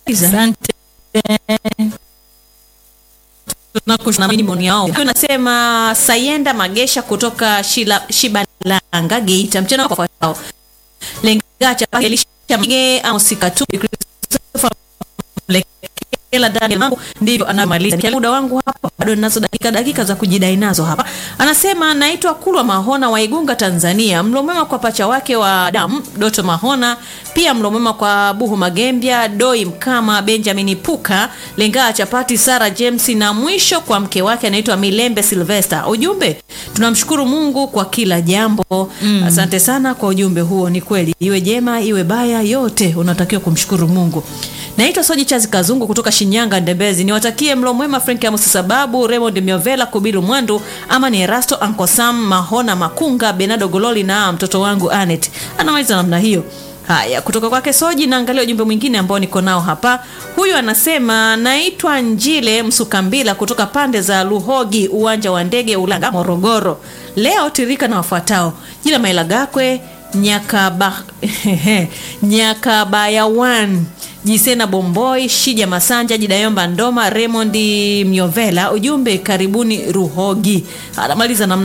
Asante. Tunakushukuru maoni yao. Huyu Nasema Sayenda Magesha kutoka Shila, Shibalanga Geita. Mchana kwa kwao. Lengacha Elisha Mge Amos Katu Christopher Mlekela Daniel Mambo ndivyo anamaliza. Nikiangalia muda wangu hapa bado ninazo dakika dakika za kujidai nazo hapa. Anasema naitwa Kulwa Mahona wa Igunga Tanzania. Mlo mwema kwa pacha wake wa damu Doto Mahona, pia mlo mwema kwa Buhu Magembya, Doi Mkama, Benjamin Puka, Lengaa Chapati, Sara James na mwisho kwa mke wake anaitwa Milembe Sylvester. Ujumbe, tunamshukuru Mungu kwa kila jambo. Asante sana kwa ujumbe huo. Ni kweli, iwe jema iwe baya, yote unatakiwa kumshukuru Mungu. Naitwa Soji Chazi Kazungu kutoka Shinyanga Ndembezi. Niwatakie mlo mwema Frank Amos Sababu, Raymond Miovela, Kubilu Mwandu, ama ni Erasto Uncle Sam, Mahona Makunga, Benado Gololi na mtoto wangu Anet. Anamaliza namna hiyo. Haya, kutoka kwake Soji naangalia ujumbe mwingine ambao niko nao hapa. Huyu anasema naitwa Njile Msukambila kutoka pande za Luhogi, uwanja wa ndege Ulanga, Morogoro. Leo tirika na wafuatao: jina Mailagakwe Nyakaba Nyakabayawan Jisena Bomboi, Shija Masanja, Jidayomba Ndoma, Raymond Miovela. Ujumbe karibuni Ruhogi. Anamaliza namna